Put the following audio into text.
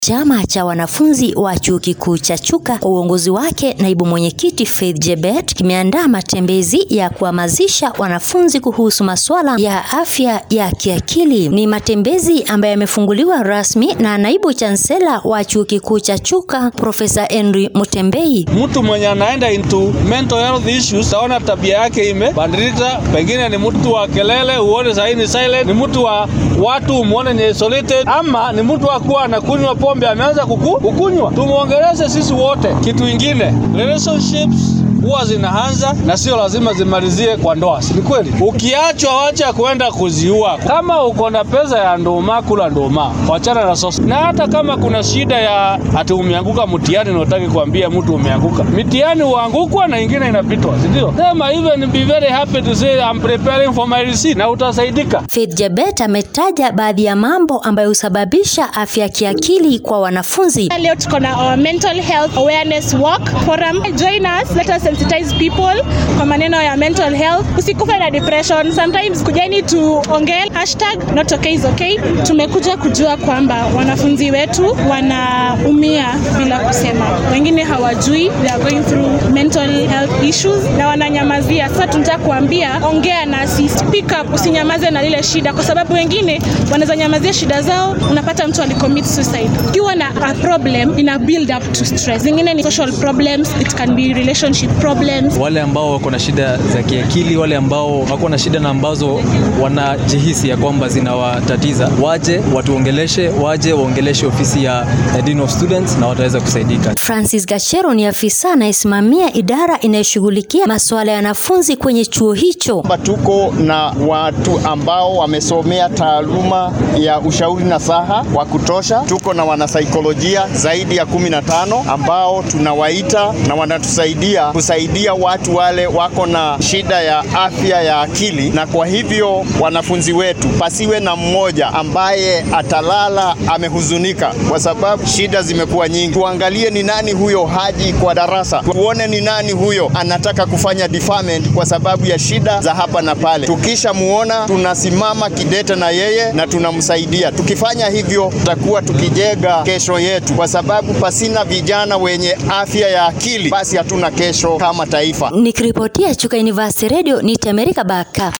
Chama cha wanafunzi wa chuo kikuu cha Chuka kwa uongozi wake naibu mwenyekiti Faith Jebet kimeandaa matembezi ya kuhamasisha wanafunzi kuhusu masuala ya afya ya kiakili. Ni matembezi ambayo yamefunguliwa rasmi na naibu chansela wa chuo kikuu cha Chuka Profesa Henry Mutembei. Mtu mwenye anaenda into mental health issues, taona tabia yake imebadilika, pengine ni mtu wa kelele, uone sahii ni silent, ni mtu wa watu umuone ni isolated, ama ni mtu wa kuwa anakunywa pombe ameanza kuku, kukunywa. Tumuongeleze sisi wote. Kitu ingine, relationships huwa zinaanza na sio lazima zimalizie kwa ndoa, si ni kweli? Ukiachwa wacha kwenda kuziua. Kama uko na pesa ya ndoma, kula ndoma, wachana na sosa. Na hata kama kuna shida ya ati umeanguka mtihani na utaki kuambia mtu umeanguka, mitihani huangukwa na ingine inapitwa, si ndio? Sema even be very happy to say I'm preparing for my receipt, na utasaidika. Faith Jebet ametaja baadhi ya mambo ambayo husababisha afya ya kiakili kwa wanafunzi. Leo tuko na our mental health awareness walk forum. Join us, let us sensitize people kwa maneno ya mental health. Usikufe na depression. Sometimes kujeni tuongee hashtag not okay is okay. Tumekuja kujua kwamba wanafunzi wetu wanaumia bila kusema, wengine hawajui they are going through mental health issues na wananyamazia. Sasa tunataka kuambia, ongea nasi, speak up, usinyamaze na lile shida, kwa sababu wengine wanaweza nyamazia shida zao, unapata mtu alicommit suicide. Ukiwa na a problem ina build up to stress. Zingine ni social problems, it can be relationship problems. Wale ambao wako na shida za kiakili, wale ambao wako na shida na ambazo wanajihisi ya kwamba zinawatatiza, waje watuongeleshe, waje waongeleshe ofisi ya, ya Dean of Students na wataweza kusaidika. Francis Gachero ni afisa anayesimamia idara inayoshughulikia masuala ya wanafunzi kwenye chuo hicho. Tuko na watu ambao wamesomea taaluma ya ushauri na saha wa kutosha. Tuko na wanasaikolojia zaidi ya kumi na tano ambao tunawaita na wanatusaidia kusaidia watu wale wako na shida ya afya ya akili, na kwa hivyo wanafunzi wetu, pasiwe na mmoja ambaye atalala amehuzunika kwa sababu shida zimekuwa nyingi. Tuangalie ni nani huyo haji kwa darasa, tuone ni nani huyo anataka kufanya deferment kwa sababu ya shida za hapa na pale. Tukisha muona, tunasimama kidete na yeye na tunamsaidia. Tukifanya hivyo, tutakuwa tukijenga kesho yetu, kwa sababu pasina vijana wenye afya ya akili, basi hatuna kesho kama taifa. Nikiripotia Chuka University Radio ni Temerika Baka.